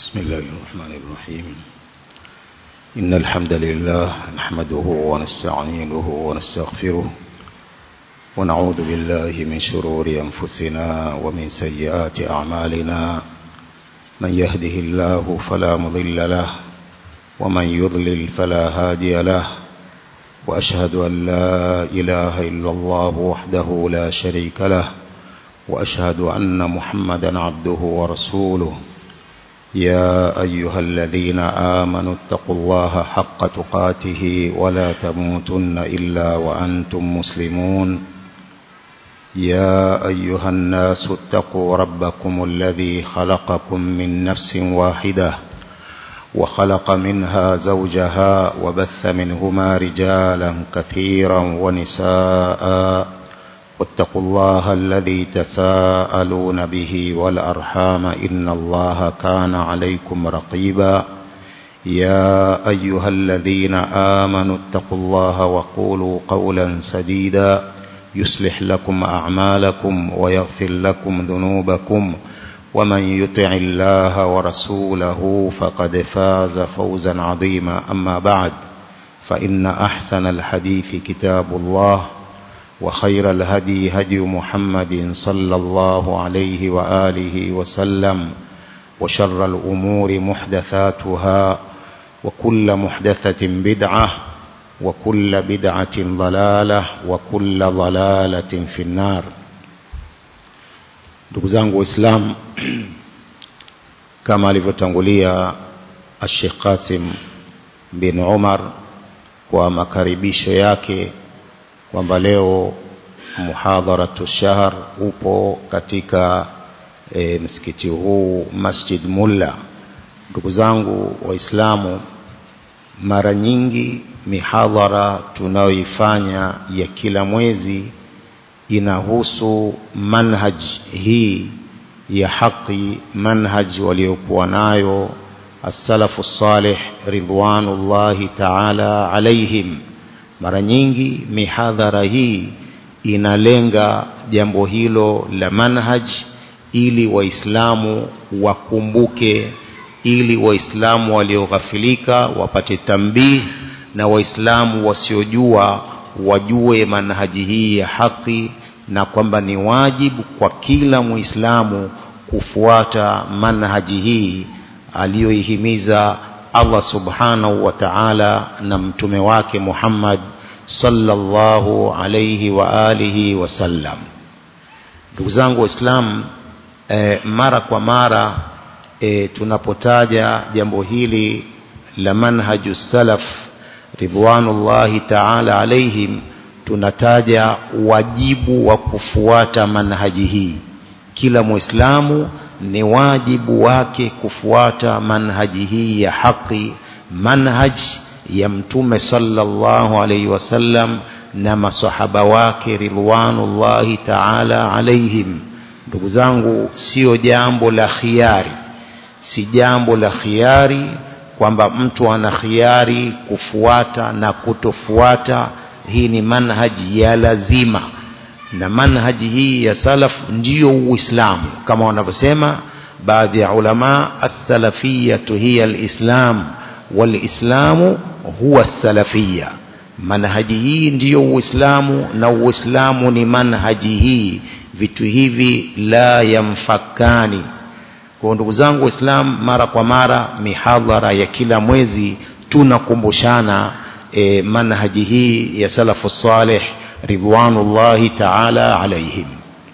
بسم الله الرحمن الرحيم إن الحمد لله نحمده ونستعينه ونستغفره ونعوذ بالله من شرور أنفسنا ومن سيئات أعمالنا من يهده الله فلا مضل له ومن يضلل فلا هادي له وأشهد أن لا إله إلا الله وحده لا شريك له وأشهد أن محمدا عبده ورسوله يا أيها الذين آمنوا اتقوا الله حق تقاته ولا تموتن إلا وأنتم مسلمون يا أيها الناس اتقوا ربكم الذي خلقكم من نفس واحدة وخلق منها زوجها وبث منهما رجالا كثيرا ونساء واتقوا الله الذي تساءلون به والأرحام إن الله كان عليكم رقيبا يا أيها الذين آمنوا اتقوا الله وقولوا قولا سديدا يصلح لكم أعمالكم ويغفر لكم ذنوبكم ومن يطع الله ورسوله فقد فاز فوزا عظيما أما بعد فإن أحسن الحديث كتاب الله وخير الهدي هدي محمد صلى الله عليه وآله وسلم وشر الأمور محدثاتها وكل محدثة بدعة وكل بدعة ضلالة وكل ضلالة في النار ndugu zangu waislamu kama alivyotangulia Sheikh Qasim bin Umar kwa makaribisho yake kwamba leo muhadharatu shahr upo katika e, msikiti huu Masjid Mulla. Ndugu zangu Waislamu, mara nyingi mihadhara tunayoifanya ya kila mwezi inahusu manhaj hii ya haki, manhaj waliokuwa nayo as-salafu salih ridwanullahi ta'ala alaihim mara nyingi mihadhara hii inalenga jambo hilo la manhaj ili waislamu wakumbuke ili waislamu walioghafilika wapate tambii na waislamu wasiojua wajue manhaji hii ya haki na kwamba ni wajibu kwa kila muislamu kufuata manhaji hii aliyoihimiza Allah subhanahu wa ta'ala na mtume wake Muhammad sallallahu alayhi wa alihi wasallam. Ndugu zangu Waislamu, e, mara kwa mara e, tunapotaja jambo hili la manhaju salaf ridwanullahi ta'ala alaihim, tunataja wajibu wa kufuata manhaji hii. Kila Muislamu ni wajibu wake kufuata manhaji hii ya haki, manhaj ya mtume sallallahu alaihi wasallam na masahaba wake ridwanullahi ta'ala alaihim. Ndugu zangu, sio jambo la khiari, si jambo la khiari kwamba mtu ana khiari kufuata na kutofuata. Hii ni manhaji ya lazima na manhaji hii ya salaf ndiyo uislamu kama wanavyosema baadhi ya ulama as-salafiyatu hiya al-islam wal-islamu huwa as-salafiyya manhaji hii ndiyo uislamu na uislamu ni manhaji hii vitu hivi la yamfakani kwa ndugu zangu waislamu mara kwa mara mihadhara ya kila mwezi tunakumbushana e, manhaji hii ya salafu salih ridwanullahi ta'ala alaihim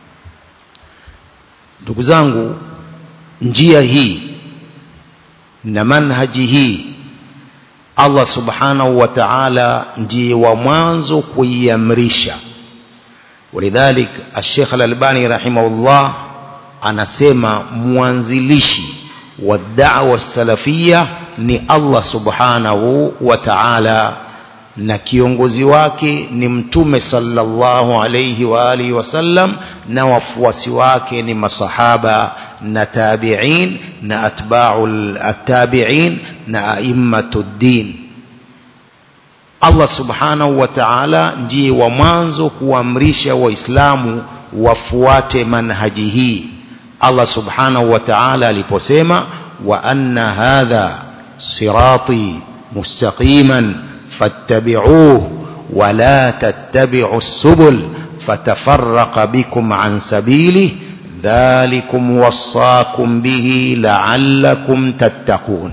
ndugu zangu njia hii na manhaji hii Allah subhanahu wa ta'ala ndiye wa mwanzo kuiamrisha walidhalik Sheikh Al-Albani rahimahullah anasema mwanzilishi wa da'wa salafia ni Allah subhanahu wa ta'ala na kiongozi wake ni mtume sallallahu alayhi wa alihi wasallam na wafuasi wake ni masahaba na tabi'in na atba'ul at-tabi'in na a'immatud din Allah subhanahu wa ta'ala ndiye wa mwanzo kuamrisha waislamu wafuate manhaji hii Allah subhanahu wa ta'ala aliposema وأن هذا صراطي مستقيما فاتبعوه ولا تتبعوا السبل فتفرق بكم عن سبيله ذلكم وصاكم به لعلكم تتقون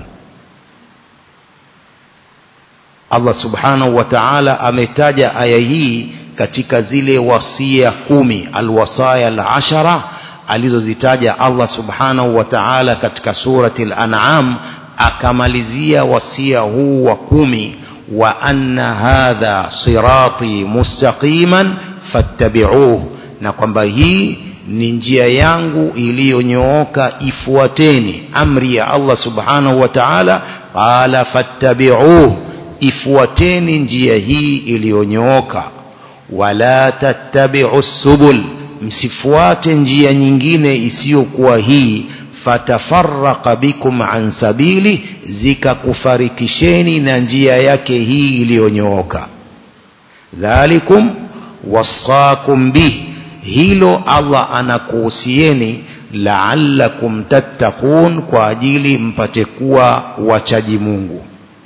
Allah subhanahu wa ta'ala ametaja aya hii katika zile wasia kumi alwasaya alashara alizozitaja Allah subhanahu wa ta'ala katika surati al-an'am akamalizia wasia huu wa kumi wa anna hadha sirati mustaqiman fattabi'uhu na kwamba hii ni njia yangu iliyonyooka ifuateni amri ya Allah subhanahu wa ta'ala qala fattabi'uhu ifuateni njia hii iliyonyooka wala tattabi'u subul msifuate njia nyingine isiyokuwa hii fatafarraqa bikum an sabili zikakufarikisheni na njia yake hii iliyonyooka dhalikum wasakum bih hilo Allah anakuhusieni la'allakum tattaqun kwa ajili mpate kuwa wachaji Mungu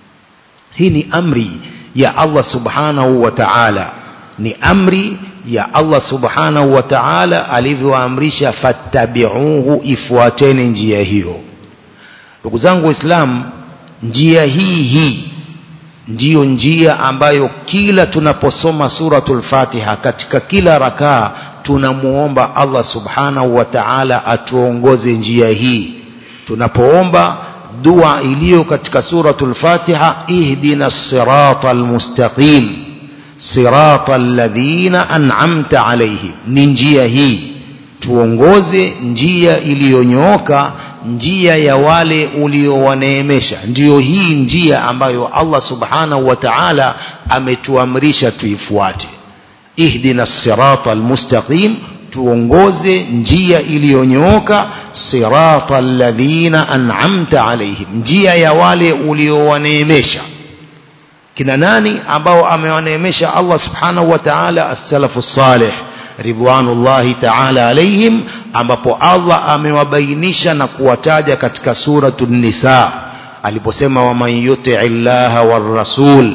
hii ni amri ya Allah subhanahu wa ta'ala ni amri ya Allah subhanahu wa ta'ala alivyoamrisha fattabi'uhu ifuateni njia hiyo ndugu zangu waislamu njia hii hii ndiyo njia ambayo kila tunaposoma suratul fatiha katika kila rakaa tunamuomba Allah subhanahu wa ta'ala atuongoze njia hii tunapoomba dua iliyo katika suratul fatiha ihdina sirata almustaqim sirata alladhina an'amta alayhim ni njia hii tuongoze njia iliyonyooka njia ya wale uliowaneemesha ndiyo hii njia ambayo Allah subhanahu wa ta'ala ametuamrisha tuifuate ihdina sirata almustaqim tuongoze njia iliyonyooka sirata alladhina an'amta alayhim njia ya wale uliowaneemesha kina nani ambao amewaneemesha Allah subhanahu wa ta'ala as-salafu salih ridwanullahi ta'ala alayhim ambapo Allah amewabainisha na kuwataja katika suratu nisa aliposema waman yuti'i llaha war rasul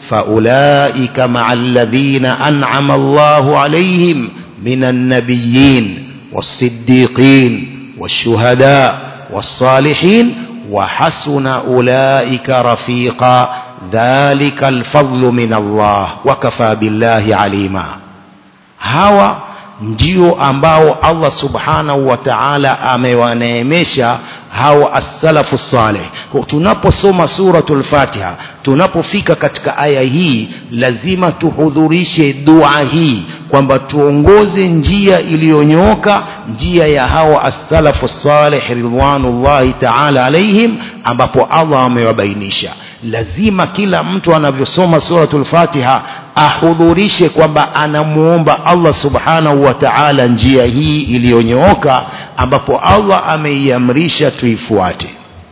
faulaika ma'al ladhina an'ama Allahu alayhim minan nabiyyin was-siddiqin wash-shuhada was-salihin wa hasuna ulaika rafiqa dhalika al-fadlu min Allah wa kafa billahi alima hawa ndio ambao Allah subhanahu wa ta'ala amewaneemesha hao as-salafu salih tunaposoma suratul fatiha tunapofika katika aya hii lazima tuhudhurishe dua hii kwamba tuongoze njia iliyonyooka njia ya hao as-salafu salih ridwanullahi ta'ala alaihim ambapo Allah amewabainisha lazima kila mtu anavyosoma suratul fatiha ahudhurishe kwamba anamuomba Allah subhanahu wa ta'ala njia hii iliyonyooka ambapo Allah ameiamrisha tuifuate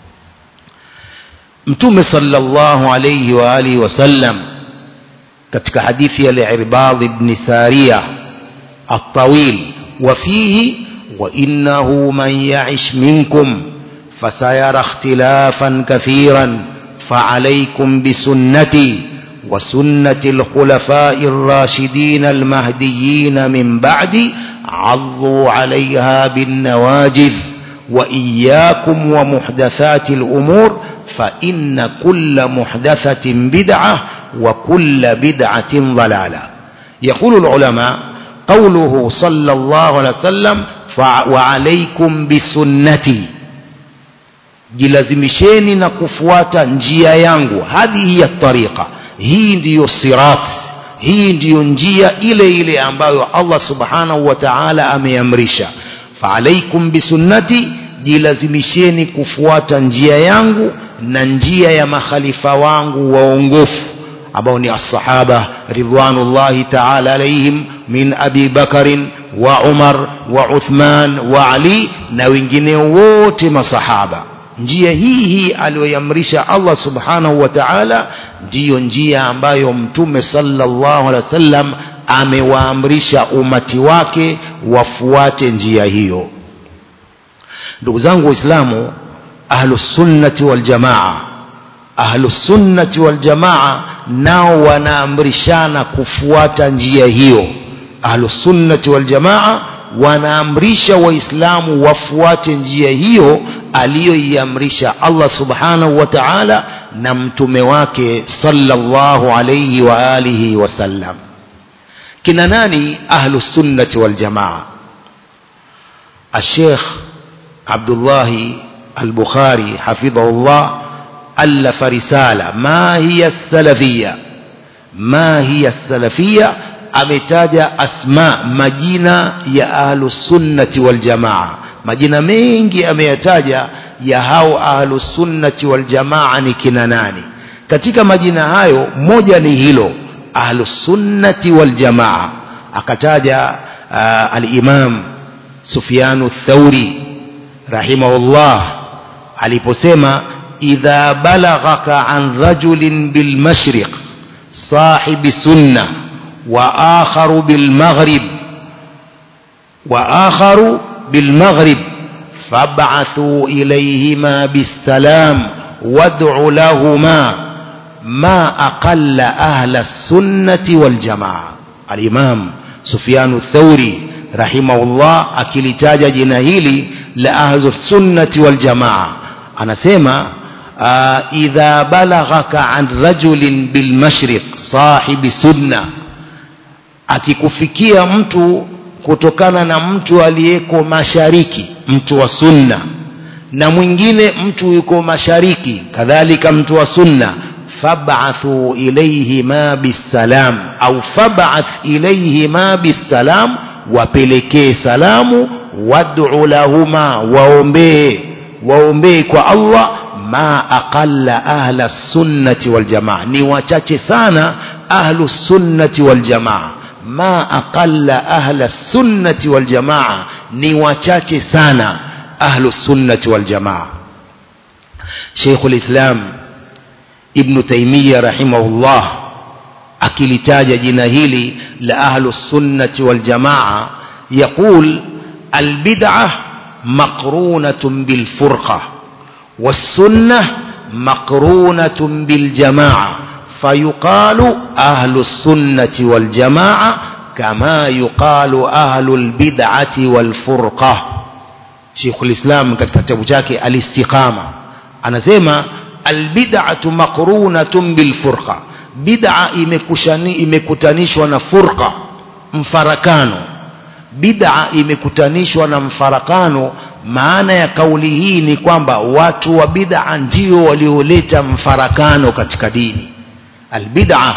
mtume sallallahu alayhi wa alihi wasallam katika hadithi ya al-Irbad ibn Sariya at-tawil wa fihi wa innahu man ya'ish minkum fasayara ikhtilafan kathiran فعليكم بسنتي وسنة الخلفاء الراشدين المهديين من بعدي عضوا عليها بالنواجذ وإياكم ومحدثات الأمور فإن كل محدثة بدعة وكل بدعة ضلالة يقول العلماء قوله صلى الله عليه وسلم وعليكم بسنتي jilazimisheni na kufuata njia yangu hadhihi ya tariqa hii ndiyo sirat hii ndiyo njia ile ile ambayo Allah subhanahu wa ta'ala ameamrisha faalaikum bisunnati jilazimisheni kufuata njia yangu na njia ya makhalifa wangu waongofu ambao ni as-sahaba ridwanullahi ta'ala alaihim min abi bakarin wa umar wa uthman wa ali na wengineo wote masahaba njia hii hii aliyoamrisha Allah subhanahu wa ta'ala ndiyo njia ambayo mtume sallallahu alaihi wasallam amewaamrisha umati wake wafuate njia hiyo ndugu zangu waislamu ahlusunnati waljamaa ahlusunnati waljamaa nao wanaamrishana kufuata njia hiyo ahlusunnati waljamaa wanaamrisha waislamu wafuate njia hiyo aliyoiamrisha Allah subhanahu wa ta'ala na mtume wake sallallahu alayhi wa alihi wasallam kina nani ahlusunnati waljamaa الشيخ عبد الله البخاري حفظه الله ألف رسالة ما هي السلفية ما هي السلفية ametaja asma majina ya ahlusunnati waljamaa majina mengi ameyataja ya hao ahlusunnati waljamaa ni kina nani katika majina hayo moja ni hilo ahlusunnati waljamaa akataja uh, alimam sufyanu thauri rahimahullah aliposema idha balaghaka an rajulin bilmashriq sahibi sunnah وآخر بالمغرب وآخر بالمغرب فابعثوا إليهما بالسلام وادعوا لهما ما أقل أهل السنة والجماعة الإمام سفيان الثوري رحمه الله أكلتاج جناهيلي لأهل السنة والجماعة أنا سيما آه إذا بلغك عن رجل بالمشرق صاحب سنة akikufikia mtu kutokana na mtu aliyeko mashariki mtu wa sunna na mwingine mtu yuko mashariki kadhalika mtu wa sunna fab'athu ilayhi ma bisalam au fab'ath ilayhi ma bisalam wapelekee salamu wad'u lahuma waombee waombee kwa Allah ma aqalla ahla sunnati wal jamaa ni wachache sana ahlu sunnati wal jamaa ما أقل أهل السنة والجماعة نواتشاتي سانا أهل السنة والجماعة شيخ الإسلام ابن تيمية رحمه الله أكلتاج جناهيلي لأهل السنة والجماعة يقول البدعة مقرونة بالفرقة والسنة مقرونة بالجماعة فيقال أهل السنة والجماعة كما يقال أهل البدعة والفرقة شيخ الإسلام katika kitabu chake al-istiqama anasema albid'atu maqrunatun bilfurqa bid'a imekushani imekutanishwa na furqa mfarakano bid'a imekutanishwa na mfarakano maana ya kauli hii ni kwamba watu wa bid'a ndio walioleta mfarakano katika dini albid'a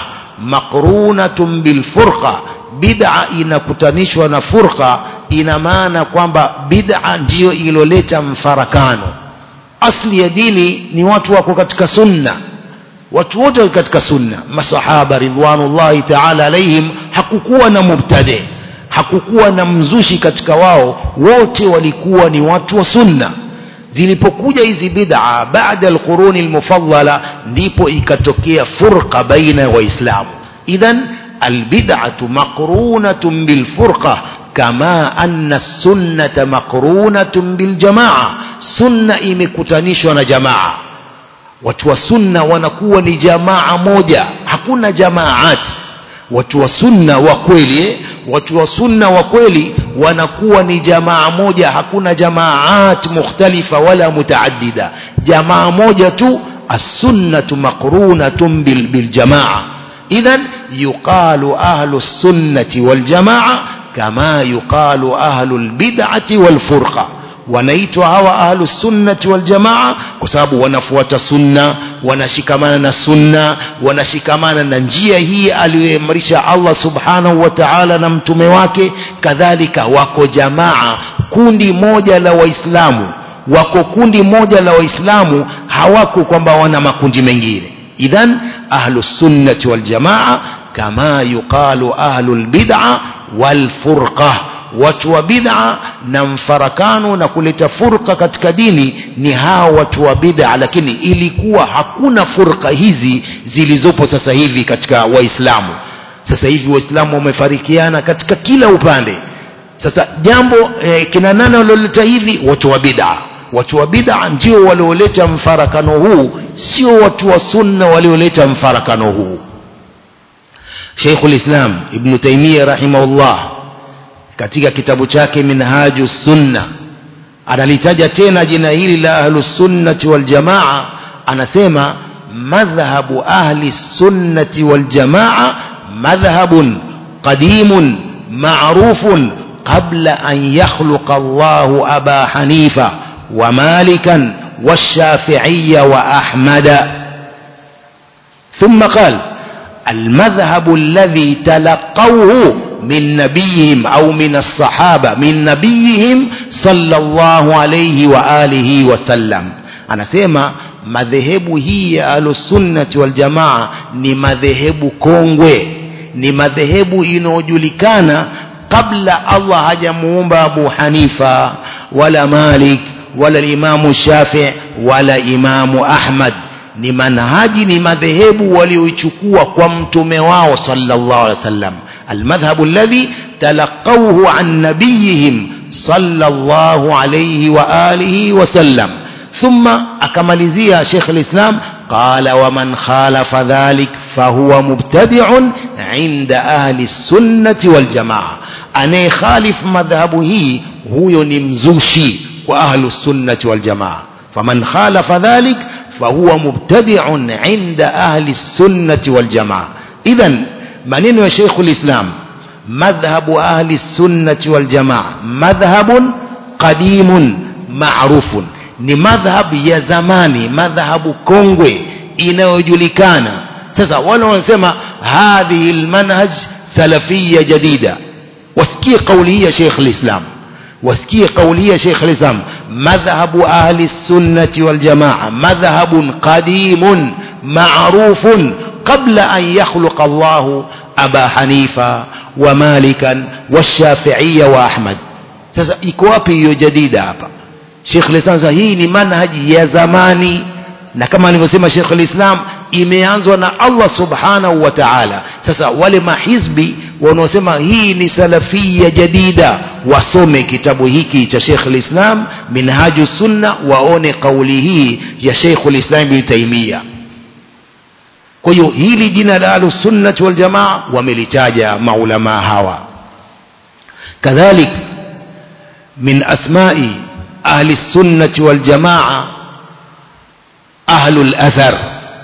maqrunatun bilfurqa bid'a inakutanishwa na furqa ina maana kwamba bid'a ndiyo iloleta mfarakano asli ya dini ni watu wako katika sunna watu wote wako katika sunna masahaba ridwanullahi ta'ala alaihim hakukuwa na mubtadi hakukuwa na mzushi katika wao wote walikuwa ni watu wa sunna zilipokuja hizi bid'a baada alquruni almufaddala ndipo ikatokea furqa baina ya waislamu idhan albid'atu maqrunatun bilfurqa kama anna sunnata maqrunatun biljamaa sunna imekutanishwa na jamaa watu wa sunna wanakuwa ni jamaa moja hakuna jamaat watu wa sunna wa kweli watu wa sunna wa kweli wanakuwa ni jamaa moja hakuna jamaat mukhtalifa wala mutaaddida jamaa moja tu as-sunnatu maqrunatun bil, bil jamaa idhan yuqalu ahlu sunnati wal jamaa kama yuqalu ahlu al-bid'ati wal furqa wanaitwa hawa ahlu sunnati wal jamaa kwa sababu wanafuata sunna wanashikamana na sunna wanashikamana na njia hii aliyoamrisha Allah subhanahu wa ta'ala na mtume wake kadhalika wako jamaa kundi moja la waislamu wako kundi moja la waislamu hawako kwamba wana makundi mengine idhan ahlu sunnati wal jamaa kama yuqalu ahlu albid'a wal furqa watu wa bid'a na mfarakano na kuleta furqa katika dini ni hao watu wa bid'a lakini ilikuwa hakuna furqa hizi zilizopo sasa hivi katika waislamu sasa hivi waislamu wamefarikiana katika kila upande sasa jambo eh, kina nani walioleta hivi watu wa bid'a watu wa bid'a ndio walioleta mfarakano huu sio watu wa sunna walioleta mfarakano huu Sheikhul Islam Ibn Taymiyyah rahimahullah katika kitabu chake Minhaju Sunna analitaja tena jina hili la Ahlus Sunnati wal Jamaa anasema madhhabu ahli sunnati wal jamaa madhhabun qadimun ma'rufun qabla an yakhluqa Allahu Aba Hanifa wa Malikan والشافعي وأحمد ثم قال المذهب الذي تلقوه من نبيهم أو من الصحابة من نبيهم صلى الله عليه وآله وسلم أنا سيما madhehebu hii ya ahlusunnati waljamaa ni madhehebu kongwe ni madhehebu inayojulikana kabla allah hajamuumba abu hanifa wala malik wala imamu shafii wala imamu ahmad ni manhaji ni madhehebu walioichukua kwa mtume wao sallallahu alaihi wasallam almadhhabu alladhi talaqawhu an nabiyihim sallallahu alayhi wa alihi wasallam ثم أكملزيها شيخ الإسلام قال ومن خالف ذلك فهو مبتدع عند أهل السنة والجماعة أنا خالف مذهبه هو نمزوشي وأهل السنة والجماعة فمن خالف ذلك فهو مبتدع عند أهل السنة والجماعة إذا منين يا شيخ الإسلام مذهب أهل السنة والجماعة مذهب قديم معروف ni madhhab ya zamani madhhabu kongwe inayojulikana sasa wale wanasema hadhihi almanhaj salafiyya jadida wasikie kauli hii ya Sheikh al-Islam wasikie kauli hii ya Sheikh al-Islam madhhabu ahli sunnati wal jamaa madhhabun qadimun ma'rufun qabla an yakhluqa Allah Aba Hanifa wa Malikan wa Shafi'iyya wa Ahmad sasa iko wapi hiyo jadida hapa Sheikh al-Islam hii ni manhaji ya zamani na kama alivyosema Sheikh al-Islam imeanzwa na Allah Subhanahu wa Ta'ala sasa wale mahizbi wanaosema hii ni salafia jadida wasome kitabu hiki cha Sheikh al-Islam Minhaju Sunna waone kauli hii ya Sheikh al-Islam Ibn Taymiyyah kwa hiyo hili jina la Ahlus Sunnah wal Jamaa wamelitaja maulama hawa kadhalik min asma'i أهل السنة والجماعة أهل الأثر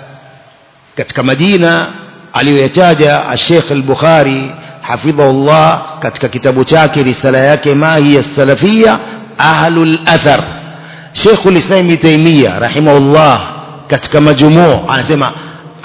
katika Madina aliyoyataja Sheikh al-Bukhari hafidhahullah katika kitabu chake risala yake ma hiya salafia ahlul athar Sheikh al-Islam Ibn Taymiyyah rahimahullah katika majmuu anasema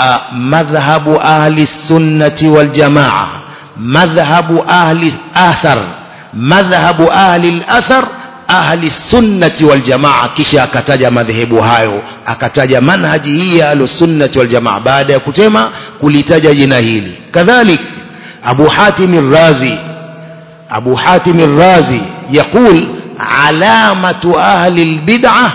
madhhabu ahli sunnati wal jamaa madhhabu ahli athar madhhabu ahli al-athar ahli sunnati wal jamaa kisha akataja madhehebu hayo akataja manhaji hii ya ahlusunnati wal jamaa baada ya kutema kulitaja jina hili kadhalik abu hatim razi abu hatim razi يقول علامة أهل البدعة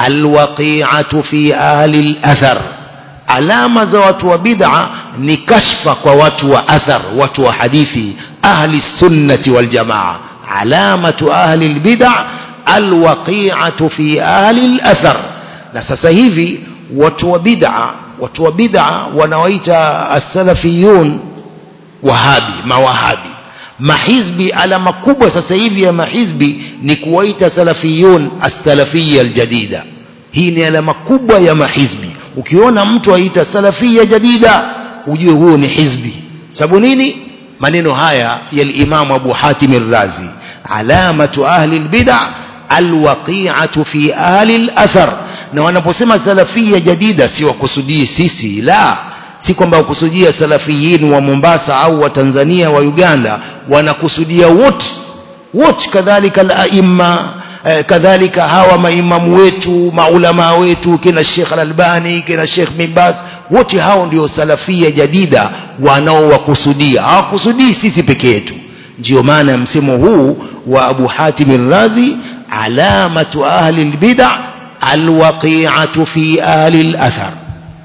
الوقيعة في أهل الأثر alama za watu wa bid'a ni kashfa kwa watu wa athar watu wa hadithi ahli sunnati wal jamaa alamatu ahli albid'a alwaqi'atu fi ahli alathar na sasa hivi watu wa bid'a watu wa bid'a wanaoita as-salafiyun wahabi mawahabi mahizbi alama kubwa sasa hivi ya mahizbi ni kuwaita salafiyun as-salafiyya aljadida hii ni alama kubwa ya mahizbi ukiona mtu aita salafia jadida ujue huo ni hizbi sababu nini maneno haya ya al-Imam Abu Hatim al-Razi alamatu ahli al-bid'a alwaqi'atu fi ahli al-athar na wanaposema salafia jadida si wakusudii sisi la si kwamba wakusudia salafiyin wa Mombasa au wa Tanzania wa Uganda wanakusudia wote wote kadhalika al-aimma kadhalika hawa maimamu wetu maulama wetu kina Sheikh Al-Albani kina Sheikh Mimbaz wote hao ndio salafia jadida wanaowakusudia hawakusudii sisi peke yetu ndio maana msemo huu wa Abu Hatim al-Razi alamatu ahli al-bid'a alwaqi'atu fi ahli al-athar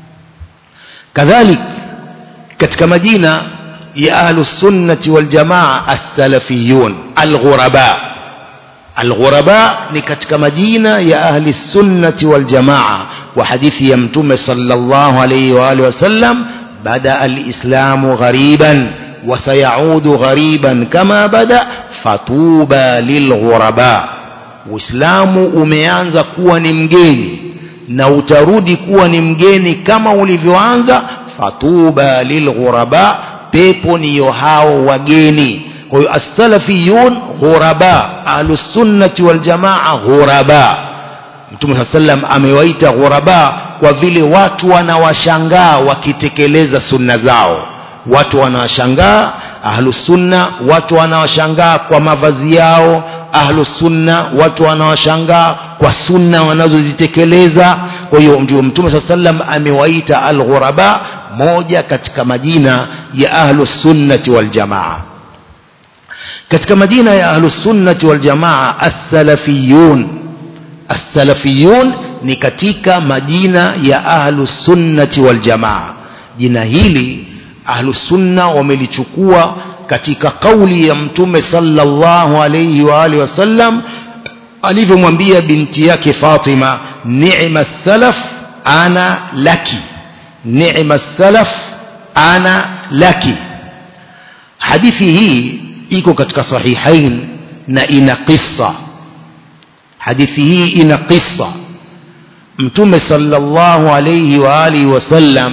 kadhalik katika majina ya ahlu sunnati wal jamaa as-salafiyun al-ghuraba alghuraba ni katika majina ya ahli sunnati waljamaa wa hadithi ya mtume sallallahu alayhi wa alihi wasallam bada alislamu ghariban وسيعود غريبا كما بدا فطوبى للغرباء uislamu umeanza kuwa ni mgeni na utarudi kuwa ni mgeni kama ulivyoanza fatuba lilghuraba pepo niyo hao wageni kwa hiyo assalafiyun ghuraba ahlusunnati waljamaa ghuraba mtume saa sallam amewaita ghuraba kwa vile watu wanawashangaa wakitekeleza sunna zao watu wanawashangaa ahlusunna watu wanawashangaa kwa mavazi yao ahlusunna watu wanawashangaa kwa sunna wanazozitekeleza kwa hiyo ndio mtume saa sallam amewaita alghuraba moja katika majina ya ahlusunnati waljamaa katika majina ya ahlusunnati waljamaa assalafiyun assalafiyun ni katika majina ya ahlusunnati waljamaa jina hili ahlusunna wamelichukua katika kauli ya mtume sallallahu alayhi wa alihi wasallam alivyomwambia binti yake Fatima ni'ma salaf ana laki ni'ma salaf ana laki hadithi hii iko katika sahihain na ina qissa hadithi hii ina qissa mtume sallallahu alayhi wa alihi wasallam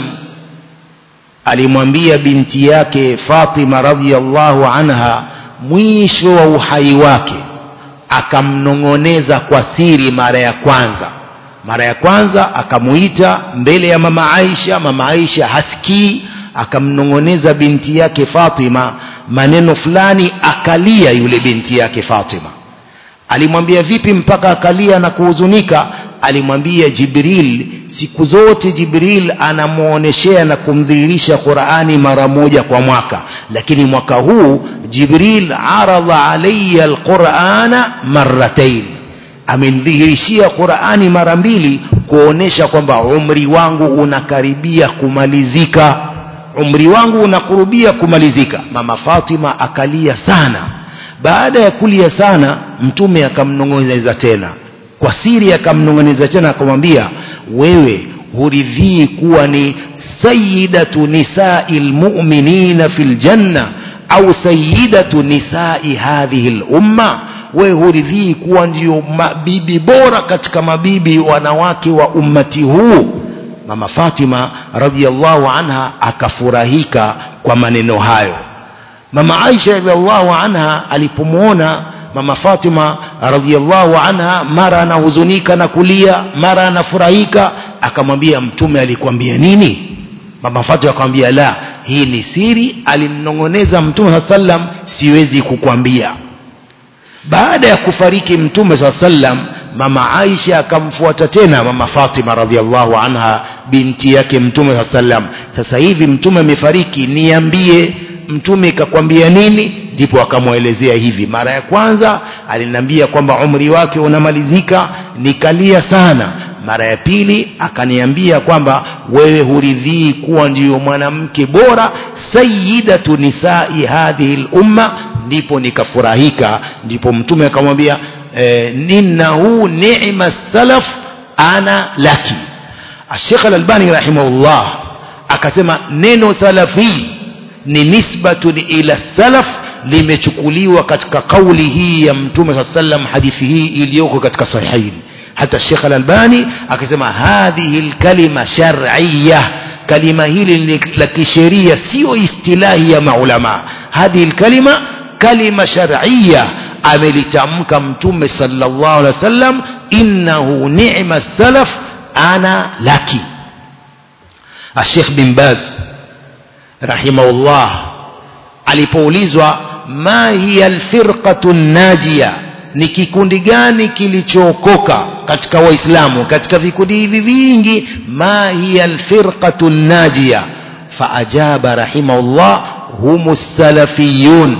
alimwambia binti yake Fatima radhiallahu anha mwisho wa uhai wake akamnong'oneza kwa siri mara ya kwanza mara ya kwanza akamuita mbele ya mama Aisha mama Aisha hasikii akamnong'oneza binti yake Fatima maneno fulani akalia yule binti yake Fatima alimwambia vipi mpaka akalia na kuhuzunika alimwambia Jibril siku zote Jibril anamuoneshea na kumdhihirisha Qur'ani mara moja kwa mwaka lakini mwaka huu Jibril aradha alayya alqur'ana marratain amenidhihirishia Qur'ani mara mbili kuonesha kwamba umri wangu unakaribia kumalizika umri wangu unakurubia kumalizika mama Fatima akalia sana baada ya kulia sana mtume akamnong'oneza tena kwa siri akamnong'oneza tena akamwambia wewe huridhii kuwa ni sayyidatu nisai lmuminina fi ljanna au sayyidatu nisai hadhihi lumma wewe huridhii kuwa ndio mabibi bora katika mabibi wanawake wa ummati huu mama fatima radhiallahu anha akafurahika kwa maneno hayo mama aisha radhiallahu anha alipomwona mama Fatima radhiallahu anha mara anahuzunika na kulia mara anafurahika akamwambia mtume alikwambia nini mama Fatima akamwambia la hii ni siri alimnong'oneza mtume saa sallam siwezi kukwambia baada ya kufariki mtume saa sallam mama Aisha akamfuata tena mama Fatima radhiallahu anha binti yake mtume saa sallam sasa hivi mtume amefariki niambie mtume kakwambia nini ndipo akamwelezea hivi mara ya kwanza aliniambia kwamba umri wake unamalizika nikalia sana mara ya pili akaniambia kwamba wewe huridhii kuwa ndiyo mwanamke bora sayyidatu nisai hadhihi lumma ndipo nikafurahika ndipo mtume akamwambia eh, innahu ni'ma salaf ana laki Sheikh Al-Albani rahimahullah akasema neno salafi ni nisbatun ila salaf limechukuliwa katika kauli hii ya mtume saa sallam hadithi hii iliyoko katika sahihain hata Sheikh Al-Albani akasema hadhihi lkalima shar'iyya kalima hili la kisheria sio istilahi ya maulama hadhihi lkalima kalima shar'iyya amelitamka mtume sallallahu alaihi wasallam innahu ni'ma salaf ana laki Sheikh bin Baz rahimahullah alipoulizwa ma hiya alfirqatu najia ni kikundi gani kilichookoka katika waislamu katika vikundi hivi vingi ma hiya alfirqatu najia faajaba rahimahullah hum salafiyun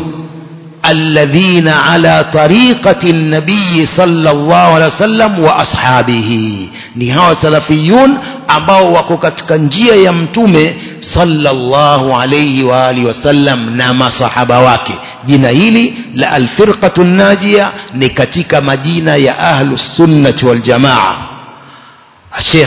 الذين على طريقة النبي صلى الله عليه وسلم وأصحابه ni hawa salafiyun ambao wako katika njia ya mtume sallallahu alayhi wa alihi wasallam na masahaba wake jina hili la alfirqatu najia ni katika majina ya ahlu sunnati waljamaa الشيخ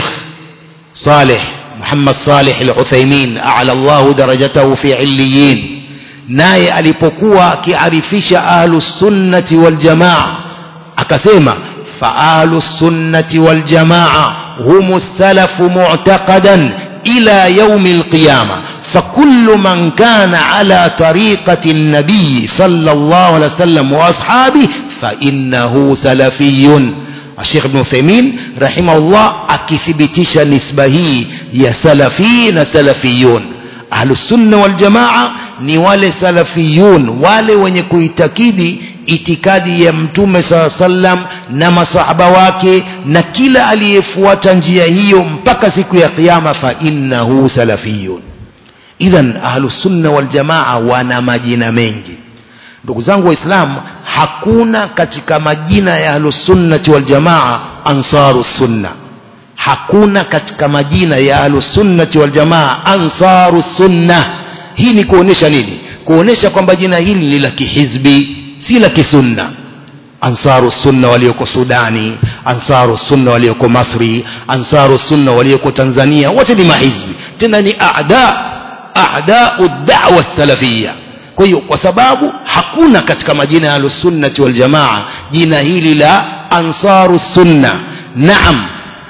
صالح محمد صالح العثيمين أعلى الله درجته في عليين naye alipokuwa akiarifisha ahlu sunnati waljamaa akasema fa ahlu sunnati waljamaa hum salafu mu'taqadan ila yaumi alqiyama فكل من كان على طريقة النبي صلى الله عليه وسلم وأصحابه فإنه سلفي الشيخ ابن عثيمين رحمه الله akithibitisha nisba hii ya salafi na salafiyun ahlusunna waljamaa ni wale salafiyun wale wenye kuitakidi itikadi ya mtume saa sallam na masahaba wake na kila aliyefuata njia hiyo mpaka siku ya kiyama fa innahu salafiyun idhan ahlusunna waljamaa wana majina mengi ndugu zangu waislamu hakuna katika majina ya ahlusunnati waljamaa ansaru sunna hakuna katika majina ya ahlusunnati waljamaa ansaru sunna hii ni kuonesha nini kuonesha kwamba jina hili ni la kihizbi si la kisunna ansaru sunna walioko sudani ansaru sunna walioko masri ansaru sunna walioko tanzania wote ni mahizbi tena ni ada adau dawa salafia kwa hiyo kwa sababu hakuna katika majina ya ahlusunnati waljamaa jina hili la ansaru sunna naam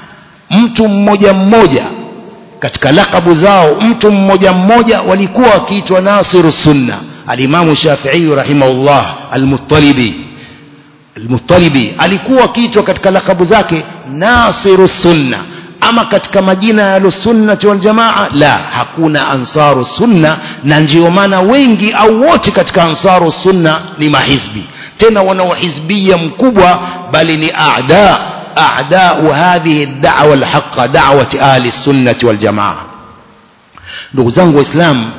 mtu mmoja mmoja katika lakabu zao mtu mmoja mmoja walikuwa wakiitwa nasiru sunna alimamu shafii rahimahullah almuttalibi almuttalibi alikuwa akiitwa katika lakabu zake nasiru sunna ama katika majina ya ahlusunnati waljamaa la hakuna ansaru sunna na ndio maana wengi au wote katika ansaru sunna ni mahizbi tena wana uhizbia mkubwa bali ni aada aadau hadhihi dawa alhaqa dawati ahli sunnati waljamaa ndugu zangu waislamu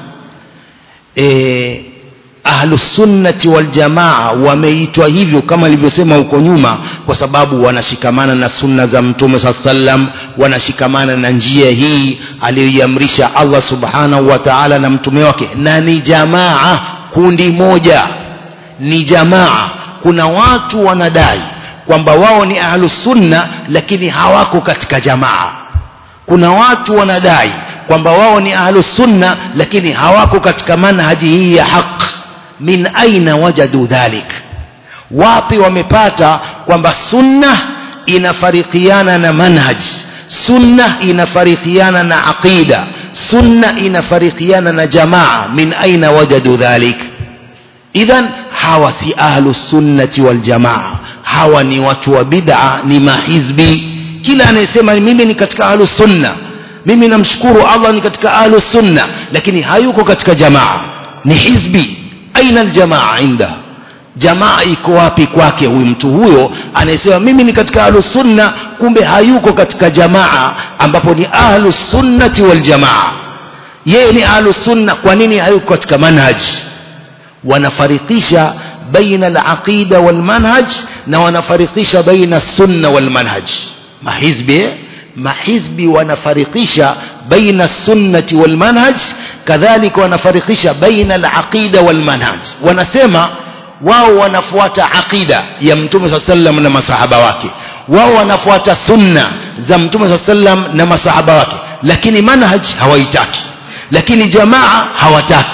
e, ahlusunnati waljamaa wameitwa hivyo kama ilivyosema huko nyuma kwa sababu wanashikamana na sunna za mtume saa sallam wanashikamana na njia hii aliyoiamrisha allah subhanahu wa taala na mtume wake na ni jamaa kundi moja ni jamaa kuna watu wanadai kwamba wao ni ahlusunna lakini hawako katika jamaa kuna watu wanadai kwamba wao ni ahlusunna lakini hawako katika manhaji hii ya haq min aina wajadu dhalik wapi wamepata kwamba sunna inafarikiana na manhaj sunna inafarikiana na aqida sunna inafarikiana na jamaa min aina wajadu dhalik idhan hawa si ahlu sunnati waljamaa hawa ni watu wa bid'a ni mahizbi kila anayesema mimi ni katika ahlu sunna mimi namshukuru allah ni katika ahlu sunna lakini hayuko katika jamaa ni hizbi aina aljamaa inda jamaa iko wapi kwake huyu mtu huyo anayesema mimi ni katika ahlu sunna kumbe hayuko katika jamaa ambapo ni ahlu sunnati waljamaa yeye ni ahlu sunna kwa nini hayuko katika manhaji wanafarikisha baina alaqida walmanhaj na wanafarikisha baina sunna walmanhaj mahizbi mahizbi wanafarikisha baina sunnati walmanhaj kadhalika wanafarikisha baina alaqida walmanhaj wanasema wao wanafuata aqida ya mtume saa sallam na masahaba wake wao wanafuata sunna za mtume saa sallam na masahaba wake lakini manhaj hawaitaki lakini jamaa hawataki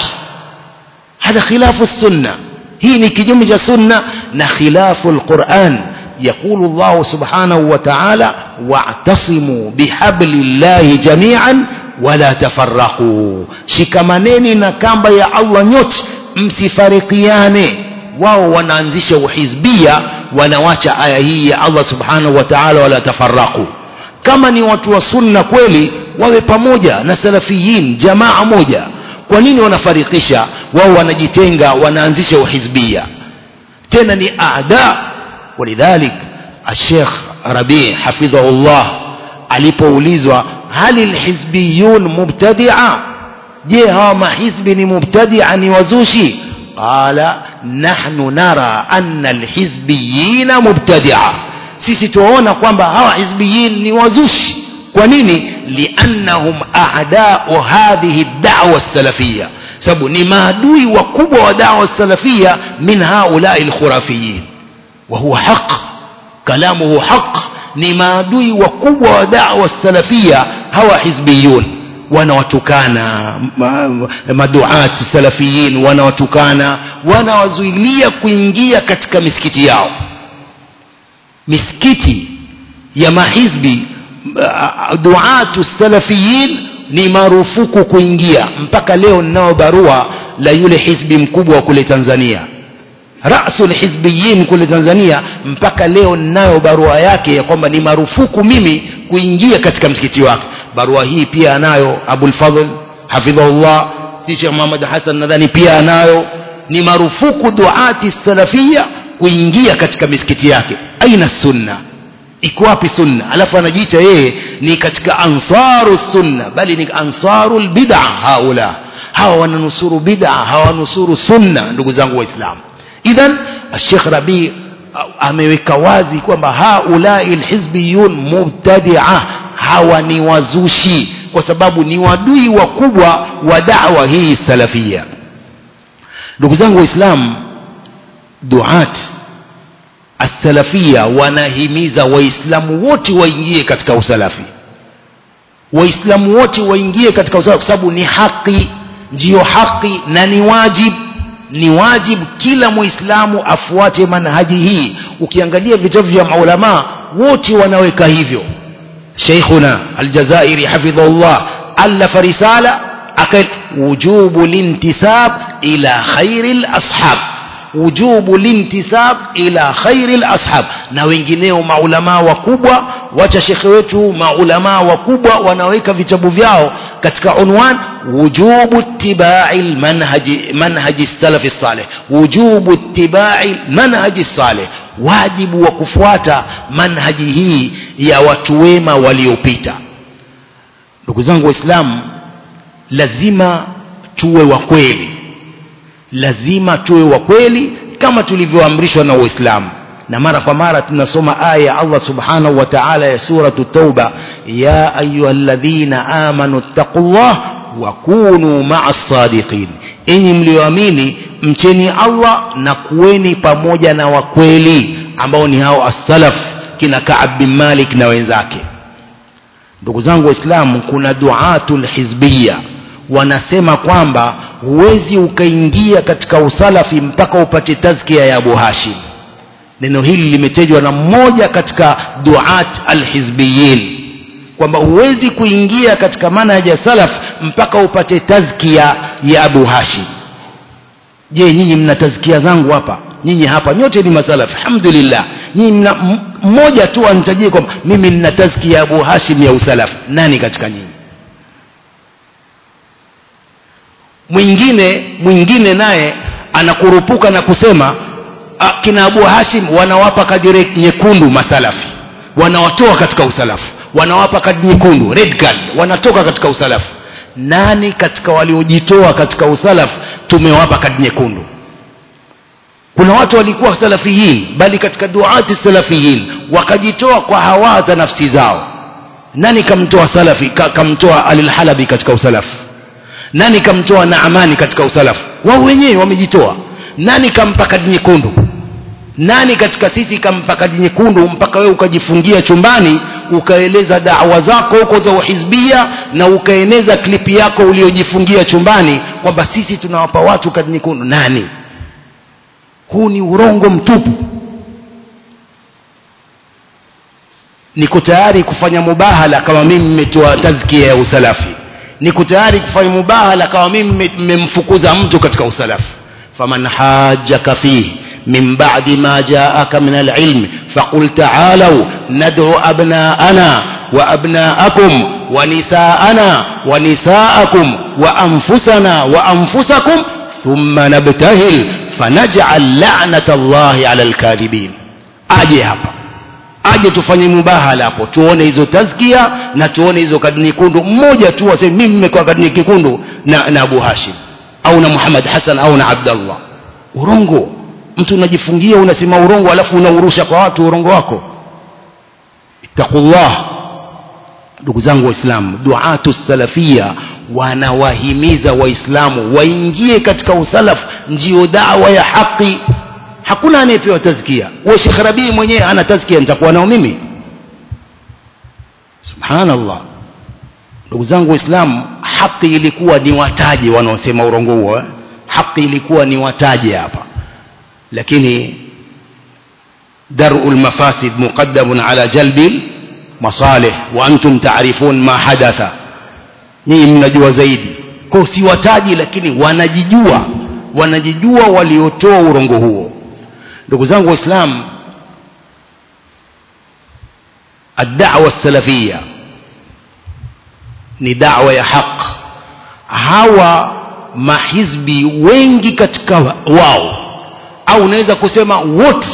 هذا خلاف السنة هي نكجم سنة نخلاف القرآن يقول الله سبحانه وتعالى واعتصموا بحبل الله جميعا ولا تفرقوا shikamaneni na kamba ya allah nyote msifarikiane wao wanaanzisha uhizbia wanawacha aya hii ya allah subhanahu wa taala wala tafaraku kama ni watu wa sunna kweli wawe pamoja na salafiyin jamaa moja kwa nini wanafarikisha wao wanajitenga wanaanzisha uhizbia tena ni aada walidhalik الشيخ ربيع حفظه الله alipoulizwa hali lhizbiyun mubtadia je hawa mahizbi ni mubtadia ni wazushi qala nahnu nara anna lhizbiyina mubtadia sisi tuwaona kwamba hawa hizbiyin ni wazushi kwa nini liannahum a'da'u hadhihi da'wa salafia sababu ni maadui wakubwa wa dawa salafia min haulai lkhurafiyin wa huwa haq kalamuhu haq ni maadui wakubwa wa dawa salafia hawa hizbiyun wanawatukana maduat salafiyin wanawatukana wanawazuilia kuingia katika misikiti yao misikiti ya mahizbi duatu salafiyin ni marufuku kuingia mpaka leo ninao barua la yule hizbi mkubwa wa kule Tanzania rasul hizbiyin kule Tanzania mpaka leo ninayo barua yake ya kwamba ni marufuku mimi kuingia katika msikiti wake barua hii pia anayo Abul Fadhl hafidhahullah si Sheikh Muhammad Hassan nadhani pia anayo ni marufuku duati salafia kuingia katika misikiti yake aina sunna iko wapi sunna alafu anajiita yeye ni katika ansaru sunna bali ni ansaru lbid'a haula hawa wananusuru bid'a hawanusuru sunna ndugu zangu waislamu idhan Sheikh Rabi ameweka wazi kwamba haulai lhizbiyun mubtadia hawa ni wazushi kwa sababu ni wadui wakubwa wa da'wa hii salafia ndugu zangu waislamu duat as-salafia wanahimiza waislamu wote waingie katika usalafi waislamu wote waingie katika usalafi kwa sababu ni haki ndiyo haki na ni wajib ni wajib kila muislamu afuate manhaji hii ukiangalia vitabu vya maulama wote wanaweka hivyo sheikhuna aljazairi hafidhahullah alafa risala aka wujubu lintisab ila khairi lashab wujubu lintisab ila khairi lashab na wengineo maulamaa wakubwa wacha shekhe wetu maulamaa wakubwa wanaweka vitabu vyao katika unwan wujubu ittibai manhaji manhaji salafi salih wujubu ittibai manhaji salih wajibu wa kufuata manhaji hii ya watu wema waliopita ndugu zangu waislamu lazima tuwe wa kweli lazima tuwe wa kweli kama tulivyoamrishwa na uislamu na mara kwa mara tunasoma aya ya Allah subhanahu wa ta'ala ya suratu tauba ya ayyuhalladhina amanu taqullah wa kunu ma'as sadiqin enyi mlioamini mcheni Allah na kuweni pamoja na wakweli ambao ni hao as-salaf kina Ka'ab bin Malik na wenzake ndugu zangu waislamu kuna duatul hizbiyya wanasema kwamba huwezi ukaingia katika usalafi mpaka upate tazkia ya Abu Hashim neno hili limetajwa na mmoja katika duat alhizbiyin kwamba huwezi kuingia katika manhaji ya salaf mpaka upate tazkia ya Abu Hashim je nyinyi mna tazkia zangu hapa nyinyi hapa nyote ni masalaf alhamdulillah nyinyi mna mmoja tu anitajie kwamba mimi nina tazkia ya Abu Hashim ya usalaf nani katika nyinyi mwingine mwingine naye anakurupuka na kusema kina Abu Hashim wanawapa kadi nyekundu masalafi wanawatoa katika usalafu wanawapa kadi nyekundu red card wanatoka katika usalafu nani katika waliojitoa katika usalafu tumewapa kadi nyekundu kuna watu walikuwa salafiyin bali katika duati salafiyin wakajitoa kwa hawa za nafsi zao nani kamtoa salafi ka, kamtoa alilhalabi katika usalafu nani kamtoa naamani katika usalafu wao wenyewe wamejitoa nani kampa kadi nyekundu nani katika sisi kampa kadi nyekundu mpaka wewe ukajifungia chumbani ukaeleza dawa zako huko za uhizbia na ukaeneza klipi yako uliojifungia chumbani kwamba sisi tunawapa watu kadi nyekundu nani huu ni urongo mtupu niko tayari kufanya mubahala kama mimi mmetoa tazkia ya usalafi niko tayari kufanya mubahala kama mimi mmemfukuza mtu katika usalafi faman hajjaka fihi من بعد ما جاءك من العلم فقل تعالوا ندعو أبناءنا وأبناءكم ونساءنا ونساءكم وأنفسنا وأنفسكم ثم نبتهل فنجعل لعنة الله على الكاذبين أجي hapa aje tufanye mubahala hapo tuone hizo tazkia na tuone hizo kadi nyekundu mmoja tu aseme mimi nimekuwa kadi nyekundu na, na Abu Hashim au na Muhammad Hassan au na Abdallah urongo mtu unajifungia unasema urongo alafu unaurusha kwa watu urongo wako ittaqullah ndugu zangu waislamu duatu salafia wanawahimiza waislamu waingie katika usalafu ndiyo dawa ya haki hakuna anayepewa tazkia we shekh rabii mwenyewe ana tazkia nitakuwa nao mimi subhanallah ndugu zangu waislamu haki ilikuwa ni wataje wanaosema urongo huo eh? haki ilikuwa ni wataje hapa lakini daru lmafasid muqaddamun ala jalbi masalih wa antum taarifun ma hadatha nyinyi mnajua zaidi kwa siwataji lakini wanajijua wanajijua waliotoa urongo huo ndugu zangu waislamu الدعوة السلفية ni dawa ya haq hawa mahizbi wengi katika wao au unaweza kusema wote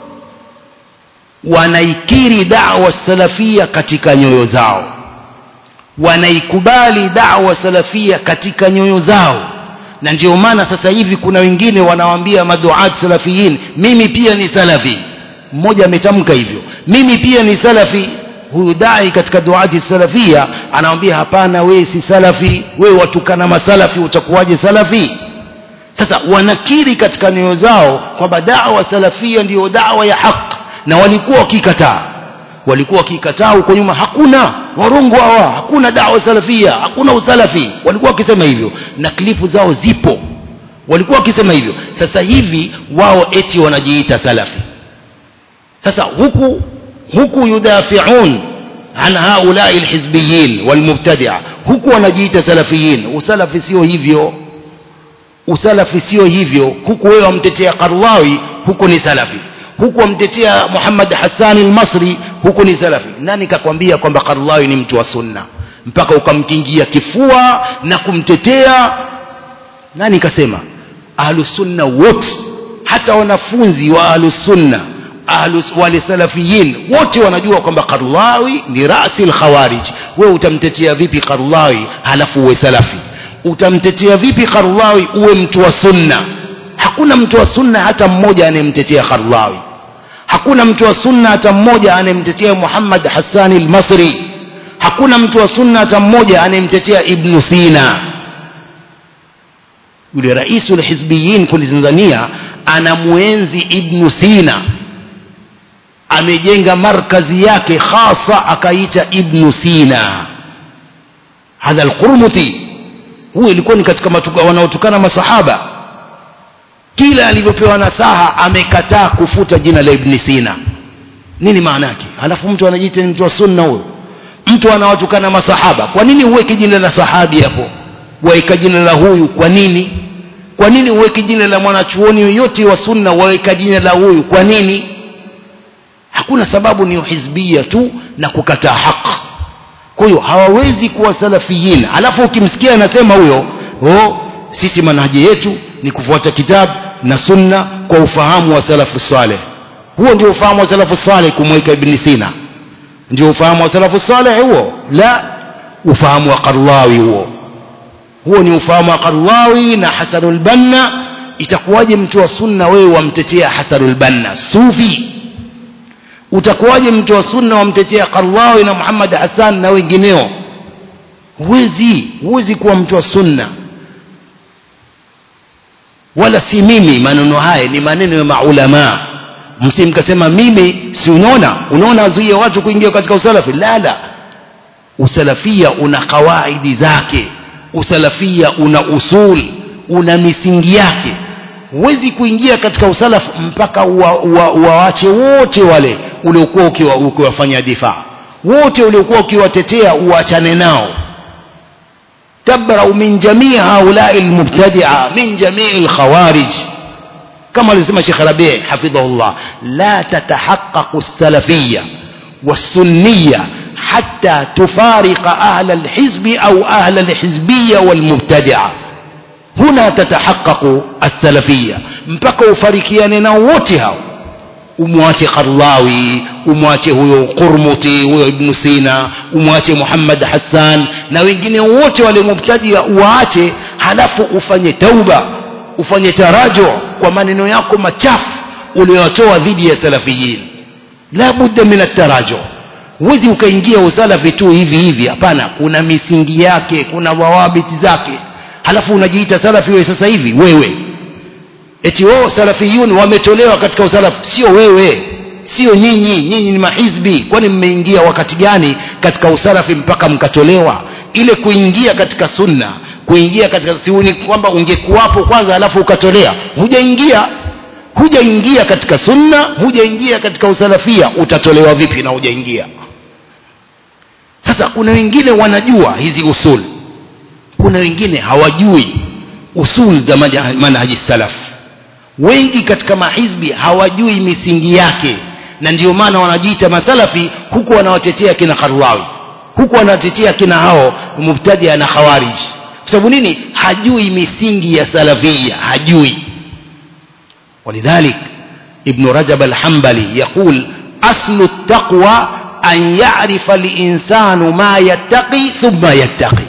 wanaikiri dawa salafia katika nyoyo zao wanaikubali dawa salafia katika nyoyo zao na ndio maana sasa hivi kuna wengine wanawaambia maduat salafiyin mimi pia ni salafi mmoja ametamka hivyo mimi pia ni salafi huyu dai katika duati salafia anamwambia hapana wewe si salafi wewe watukana masalafi utakuwaje salafi sasa wanakiri katika nyoyo zao kwamba dawa salafia ndiyo dawa ya haq na walikuwa wakikataa walikuwa wakikataa huko nyuma hakuna warongo hawa hakuna dawa salafia hakuna usalafi walikuwa wakisema hivyo na klipu zao zipo walikuwa wakisema hivyo sasa hivi wao eti wanajiita salafi sasa huku huku yudafiun an haulai lhizbiyin walmubtadia huku wanajiita salafiyin usalafi sio hivyo usalafi sio hivyo huku wewe wamtetea qarlawi huku ni salafi huku wamtetea muhammad hasani lmasri huku ni salafi nani kakwambia kwamba qarlawi ni mtu wa sunna mpaka ukamkingia kifua na kumtetea nani kasema ahlusunna wote hata wanafunzi wa ahlusunna ahlus wale salafiyin wote wanajua kwamba qarlawi ni rasi lkhawarij wewe utamtetea vipi qarlawi halafu uwe salafi utamtetea vipi qarlawi uwe mtu wa sunna hakuna mtu wa sunna hata mmoja anayemtetea qarlawi hakuna mtu wa sunna hata mmoja anayemtetea muhammad hassani lmasri hakuna mtu wa sunna hata mmoja anayemtetea ibnu sina yule raisu lhizbiyin kule tanzania anamwenzi ibnu sina amejenga markazi yake khasa akaita ibnu sina hadha alqurmuti huyu ilikuwa ni katika wanaotukana masahaba kila alivyopewa nasaha amekataa kufuta jina la ibni sina nini maana yake alafu mtu anajiita ni mtu wa sunna huyo mtu anawatukana masahaba kwa nini uweke jina la sahabi hapo waweka jina la huyu kwa nini kwa nini uweke jina la mwanachuoni yoyote wa sunna waweka jina la huyu kwa nini hakuna sababu ni uhizbia tu na kukataa haq kwa hiyo hawawezi kuwa salafiyin alafu ukimsikia anasema huyo oh, sisi manhaji yetu ni kufuata kitabu na sunna kwa ufahamu wa salafu saleh huo ndio ufahamu wa salafu saleh kumweka ibni sina ndio ufahamu wa salafu saleh huo la ufahamu wa qarlawi huo huo ni ufahamu wa qarlawi na hasanul banna itakuwaje mtu wa sunna wewe wamtetea hasanul banna sufi utakuwaje mtu wa sunna wamtetea qarlawi na muhammad hassan na wengineo huwezi huwezi kuwa mtu wa sunna wala si mimi maneno haya ni maneno ya maulamaa msimkasema mimi si unaona unaona azuia watu kuingia katika usalafi la la usalafia una kawaidi zake usalafia una usul una misingi yake huwezi kuingia katika usalafu mpaka uwawache wote wale uliokuwa ukiwafanya difaa wote uliokuwa ukiwatetea uachane nao tabrau min jamii haulai lmubtadia min jamii lkhawarij kama alisema shekh rabi hafidhahullah la tatahaqaqu lsalafiya والسنية حتى تفارق أهل الحزب أو أهل الحزبية والمبتدعة هنا تتحقق السلفية mpaka ufarikiane nao wote hao umwache qarlawi umwache huyo qurmuti huyo ibnu sina umwache muhammad hassan na wengine wote wale mubtadia uwaache halafu ufanye tauba ufanye tarajo kwa maneno yako machafu uliyotoa dhidi ya salafiyin la budda min atarajo huwezi ukaingia usalafi tu hivi hivi hapana kuna misingi yake kuna dhawabiti zake halafu unajiita salafi wewe sasa hivi wewe eti wao salafiyun wametolewa katika usalafi sio wewe sio nyinyi nyinyi ni mahizbi kwani mmeingia wakati gani katika usalafi mpaka mkatolewa ile kuingia katika sunna kuingia katika siuni kwamba ungekuwapo kwanza halafu ukatolea hujaingia hujaingia katika sunna hujaingia katika usalafia utatolewa vipi na hujaingia sasa kuna wengine wanajua hizi usul kuna wengine hawajui usul za manhaji salaf wengi katika mahizbi hawajui misingi yake na ndio maana wanajiita masalafi huku wanawatetea kina Karlawi huku wanatetea kina hao mubtadia na khawarij kwa sababu nini hajui misingi ya salafia hajui ولذلك ابن رجب الحنبلي يقول أصل التقوى أن يعرف الإنسان ما يتقي ثم يتقي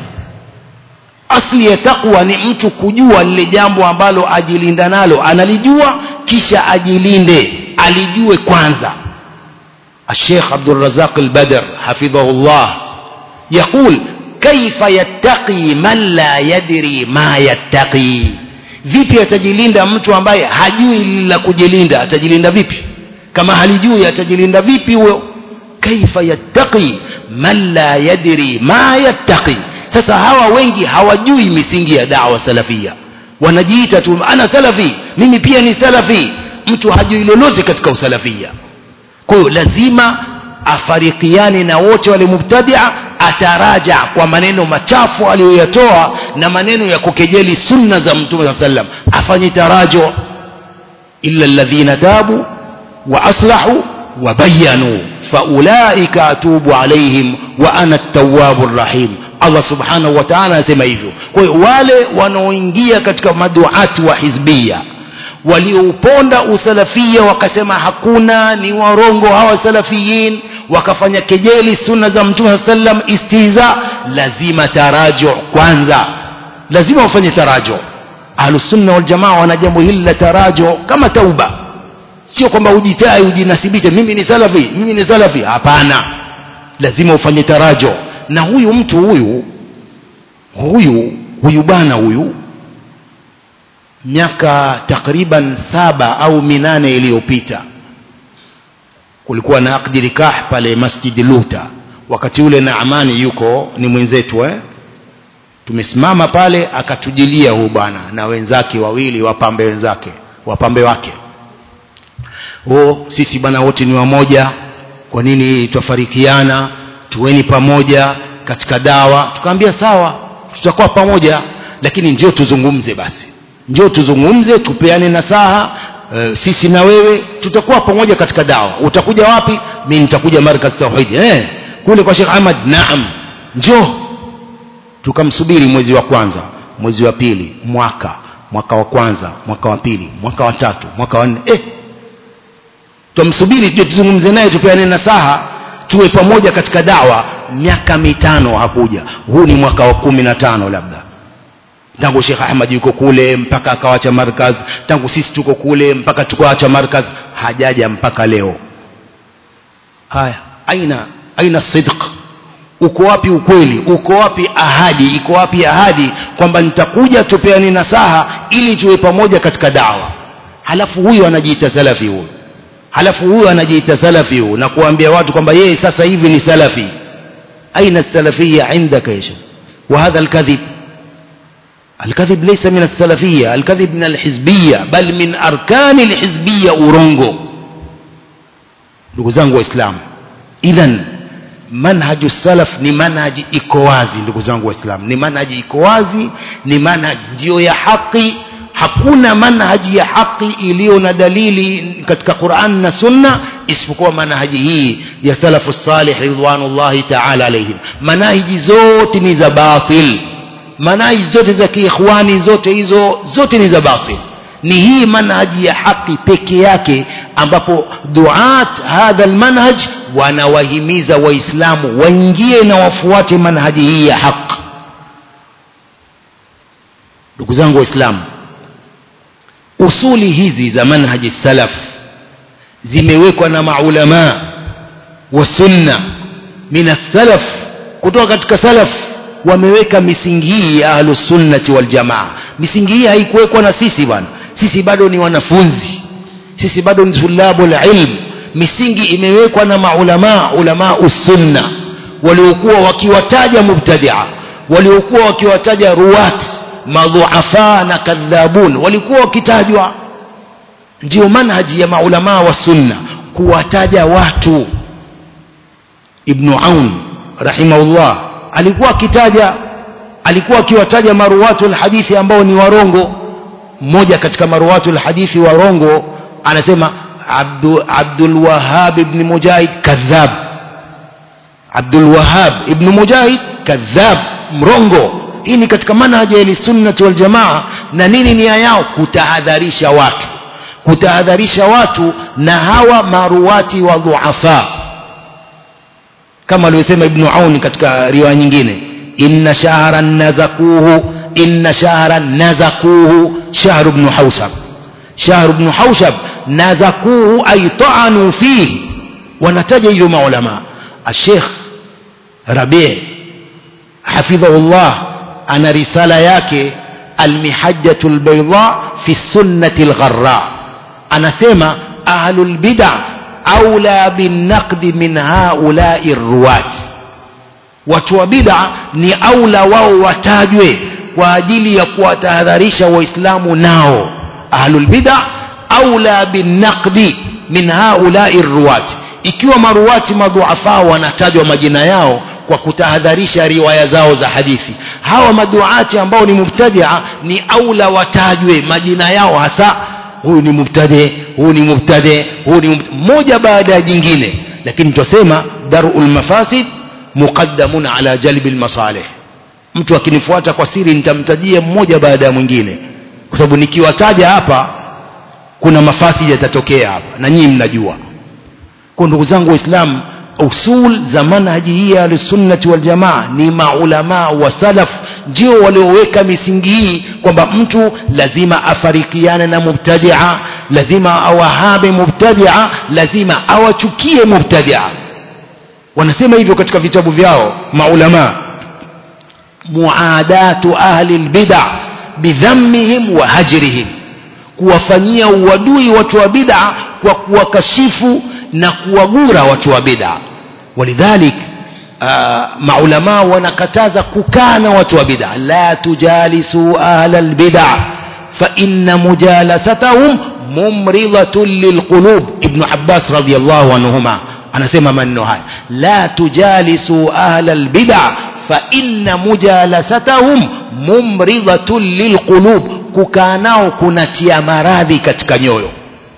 asli ya taqwa ni mtu kujua lile jambo ambalo ajilinda nalo analijua kisha ajilinde alijue kwanza الشيخ عبد الرزاق البدر حفظه الله يقول كيف يتقي من لا يدري ما يتقي vipi atajilinda mtu ambaye hajui la kujilinda atajilinda vipi kama halijui atajilinda vipi huyo kaifa yattaqi man la yadri ma yattaqi sasa hawa wengi hawajui misingi ya dawa salafia wanajiita tu ana salafi mimi pia ni salafi mtu hajui lolote katika usalafia kwa hiyo lazima afarikiane na wote wale mubtadia ataraja kwa maneno machafu aliyoyatoa na maneno ya kukejeli sunna za mtume saa sallam afanye tarajo illa alladhina tabu wa aslahu wa bayanu faulaika atubu alaihim wa ana at-tawwabu rahim Allah subhanahu wa ta'ala anasema hivyo kwa hiyo wale wanaoingia katika maduati wa hizbia waliouponda usalafia wakasema hakuna ni warongo hawa salafiyin wakafanya kejeli sunna za mtume saa sallam istiza lazima tarajo kwanza lazima wafanye tarajo ahlusunna waljamaa wana jambo hili la tarajo kama tauba sio kwamba ujitai ujinasibishe mimi ni salafi mimi ni salafi hapana lazima ufanye tarajo na huyu mtu huyu huyu huyu bwana huyu miaka takriban saba au minane iliyopita kulikuwa na akdi nikah pale masjidi luta wakati ule na amani yuko ni mwenzetu eh? tumesimama pale akatujilia huu bwana na wenzake wawili wapambe wenzake wapambe wake o sisi bwana wote ni wamoja kwa nini twafarikiana tuweni pamoja katika dawa tukaambia sawa tutakuwa pamoja lakini njoo tuzungumze basi njoo tuzungumze tupeane nasaha e, sisi na wewe tutakuwa pamoja katika dawa utakuja wapi mimi nitakuja markaz tauhid eh kule kwa Sheikh Ahmad naam njoo tukamsubiri mwezi wa kwanza mwezi wa pili mwaka mwaka wa kwanza mwaka wa pili mwaka wa tatu mwaka wa nne eh tumsubiri tuzungumze naye tupeane nasaha tuwe pamoja katika dawa miaka mitano hakuja huu ni mwaka wa kumi na tano labda tangu Sheikh Ahmad yuko kule mpaka akawacha markaz tangu sisi tuko kule mpaka tukawacha markaz hajaja mpaka leo haya aina aina sidq uko wapi ukweli uko wapi ahadi iko wapi ahadi kwamba nitakuja tupeane nasaha ili tuwe pamoja katika dawa halafu huyu anajiita salafi huyu halafu huyu anajiita salafi huyu na kuambia watu kwamba yeye sasa hivi ni salafi aina salafia indaka ya shekh وهذا الكذب الكذب ليس من السلفية الكذب من الحزبية بل من أركان الحزبية أورونغو ndugu zangu waislamu idhan manhaju salaf ni manhaji iko wazi ndugu zangu waislamu ni manhaji iko wazi ni manhaji ndio ya haki hakuna manhaji ya haki iliyo na dalili katika Qur'an na Sunna isipokuwa manhaji hii ya salafu salih ridwanullahi ta'ala alayhim manhaji zote ni za batil manhaji zote za kiikhwani zote hizo zote ni za batil ni hii manhaji ya haki peke yake ambapo duat hadha almanhaj wanawahimiza waislamu waingie na wafuate manhaji hii ya haki ndugu zangu waislamu usuli hizi za manhaji salaf zimewekwa na maulama wa sunna min salaf kutoka katika salaf wameweka misingi hii ya ahlusunnati waljamaa misingi hii haikuwekwa na sisi bwana sisi bado ni wanafunzi sisi bado ni tulabul ilm misingi imewekwa na maulama ulama usunna waliokuwa wakiwataja mubtadia waliokuwa wakiwataja ruwat madhuafa na kadhabun walikuwa wakitajwa ndio manhaji ya maulama wa sunna kuwataja watu ibnu aun rahimahullah alikuwa akitaja alikuwa akiwataja maruwatu lhadithi ambao ni warongo mmoja katika maruwatu lhadithi warongo anasema Abdu, Abdul Wahab ibn Mujahid kadhab Abdul Wahab ibn Mujahid kadhab mrongo hii ni katika manhaji ya sunnati wal jamaa na nini nia yao kutahadharisha watu kutahadharisha watu na hawa maruwati wa dhuafa kama alivyosema ibnu auni katika riwaya nyingine inna shahran nazakuhu inna shahran nazakuhu shahru bnu haushab shahru bnu haushab nazakuhu ay taanu fihi wanataja hivyo maulama الشيخ ربيع حفظه الله أنا رسالة yake المحجة البيضاء في السنة الغراء أنا سيما أهل البدع أولى بالنقد من هؤلاء الرواة watu wa bid'a ni aula wao watajwe kwa ajili ya kuwatahadharisha waislamu nao ahlul bid'a aula binnaqdi min haulai ruwati ikiwa maruwati madhuafa wanatajwa majina yao kwa kutahadharisha riwaya zao za hadithi hawa maduati ambao ni mubtadia ni aula watajwe majina yao hasa huyu ni mubtadi huyu ni mubtadi huyu ni mmoja baada ya jingine lakini tutasema darul mafasid muqaddamun ala jalbi almasalih mtu akinifuata kwa siri nitamtajia mmoja baada ya mwingine kwa sababu nikiwataja hapa kuna mafasidi yatatokea hapa na nyinyi mnajua kwa ndugu zangu waislamu usul za manhaji hii ya ahlusunnati waljamaa ni maulamaa wa salaf ndio walioweka misingi hii kwamba mtu lazima afarikiane na mubtadia lazima awahabe mubtadia lazima awachukie mubtadia wanasema hivyo katika vitabu vyao maulamaa muadatu ahli lbida bidhammihim wa hajrihim kuwafanyia uadui watu wa bid'a kwa kuwakashifu na kuwagura watu wa bid'a walidhalik maulama wanakataza kukaa na watu wa bid'a la tujalisu ahla albid'a fa inna mujalasatahum mumridatun lilqulub ibn abbas radiyallahu anhuma anasema maneno haya la tujalisu ahla albid'a fa inna mujalasatahum mumridatun lilqulub kukaa nao kunatia maradhi katika nyoyo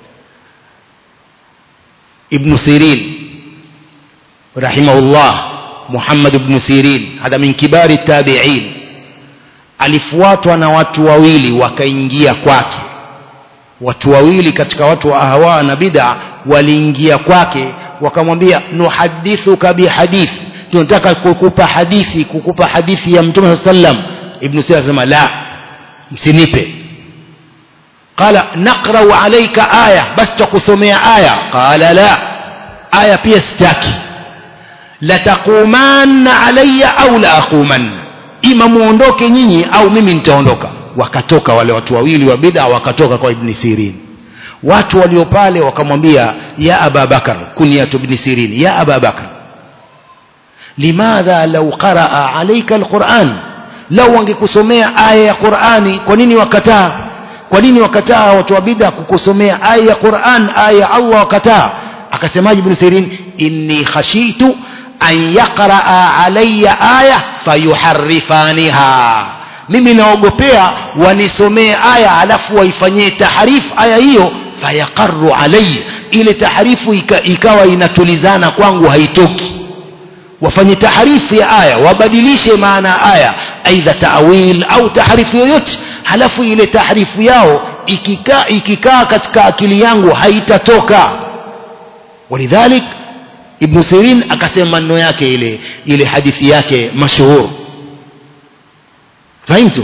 ابن سيرين رحمه الله محمد بن سيرين هذا من كبار التابعين alifuatwa na watu wawili wakaingia kwake watu wawili katika watu wa ahwa na bid'a waliingia kwake wakamwambia nuhadithuka bihadith tunataka kukupa hadithi kukupa hadithi ya mtume sallam ibn sira akasema la msinipe قال نقرأ عليك آية بس تقسمي آية قال لا آية pia sitaki lataqumanna alayya au la aquman ima muondoke nyinyi au mimi nitaondoka wakatoka wale watu wawili wa bid'a wakatoka kwa ibn sirin watu walio pale wakamwambia ya aba bakar kunyatu ibn sirin ya aba bakar limadha law qaraa alayka alquran lau wangekusomea aya ya qurani kwa nini wakataa kwa nini wakataa watu wa bid'a kukusomea aya ya Qur'an aya ya Allah wakataa akasemaje ibn Sirin inni khashitu an yaqraa alayya aya fayuharrifaniha mimi naogopea wanisomee aya alafu waifanyie tahrif aya hiyo fayaqarru alayya ile tahrifu ika, ikawa inatulizana kwangu haitoki wafanye tahrifu ya aya wabadilishe maana ya aya aidha taawil au tahrifu yoyote halafu ile tahrifu yao ikikaa ikikaa katika akili yangu haitatoka walidhalik ibn sirin akasema maneno yake ile ile hadithi yake mashuhur fahimtu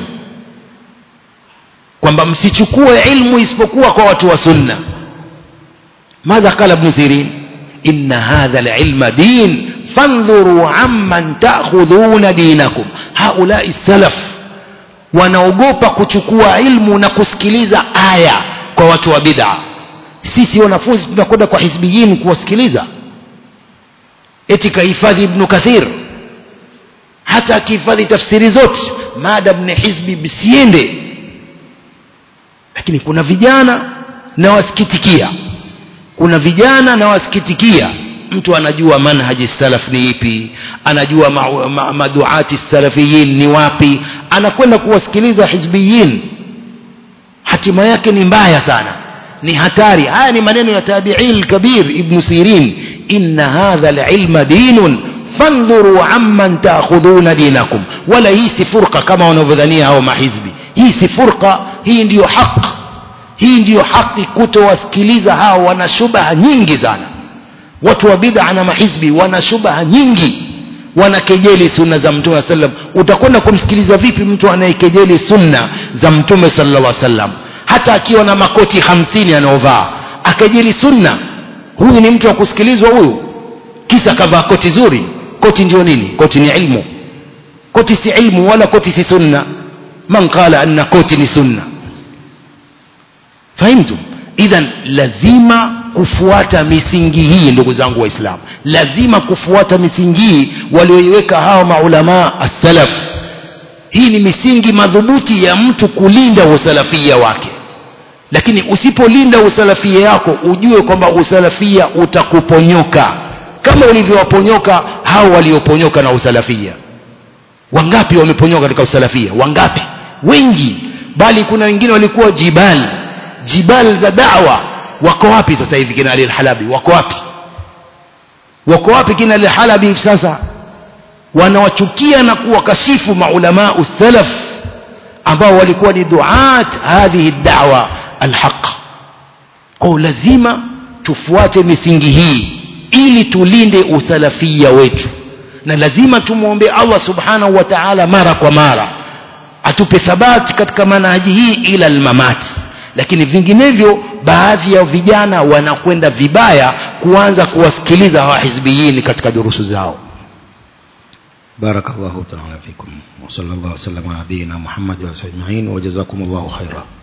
kwamba msichukue ilmu isipokuwa kwa watu wa sunna madha qala ibn sirin inna hadha alilma din fandhuru amman ta'khudhuna dinakum haulai salaf wanaogopa kuchukua ilmu na kusikiliza aya kwa watu wa bid'a sisi wanafunzi tunakwenda kwa hizbiyin kuwasikiliza eti kahifadhi ibnu kathir hata akihifadhi tafsiri zote maadam ni hizbi bisiende lakini kuna vijana na wasikitikia kuna vijana na wasikitikia mtu anajua manhaji salaf ni ipi anajua ma, ma, maduati salafiyin ni wapi anakwenda kuwasikiliza hizbiyin hatima yake ni mbaya sana ni hatari haya ni maneno ya tabi'in kabir ibn sirin inna hadha alilma dinun fandhuru amman ta'khudhuna dinakum wala hii si furqa kama wanavyodhania hao mahizbi hii si furqa hii ndiyo haki hii ndiyo haki kutowasikiliza hao wana shubaha nyingi sana watu wa bid'a na mahizbi wana shubaha nyingi wanakejeli sunna za mtume sallam utakwenda kumsikiliza vipi mtu anayekejeli sunna za mtume sallallahu alaihi wasallam hata akiwa na makoti hamsini anaovaa akejeli sunna huyu ni mtu wa kusikilizwa huyu kisa kavaa koti zuri koti ndio nini koti ni ilmu koti si ilmu wala koti si sunna man qala anna koti ni sunna fahimtum idhan lazima kufuata misingi hii ndugu zangu waislamu lazima kufuata misingi hii walioiweka hawa maulamaa as-salaf hii ni misingi madhubuti ya mtu kulinda usalafia wake lakini usipolinda usalafia yako ujue kwamba usalafia utakuponyoka kama ulivyowaponyoka hao walioponyoka na usalafia wangapi wameponyoka katika usalafia wangapi wengi bali kuna wengine walikuwa jibal jibal za dawa wako wapi sasa hivi kina Ali al-Halabi wako wapi wako wapi kina Ali al-Halabi hivi sasa wanawachukia na kuwakashifu maulama salaf ambao walikuwa ni duat hadhihi da'wa alhaq kwa lazima tufuate misingi hii ili tulinde usalafia wetu na lazima tumwombe Allah subhanahu wa ta'ala mara kwa mara atupe thabati katika manhaji hii ila almamati lakini vinginevyo baadhi ya vijana wanakwenda vibaya kuanza kuwasikiliza hawa hizbiyin katika durusu zao بارك الله تعالى فيكم وصلى الله وسلم على نبينا محمد وعلى اله اجمعين وجزاكم الله خيرا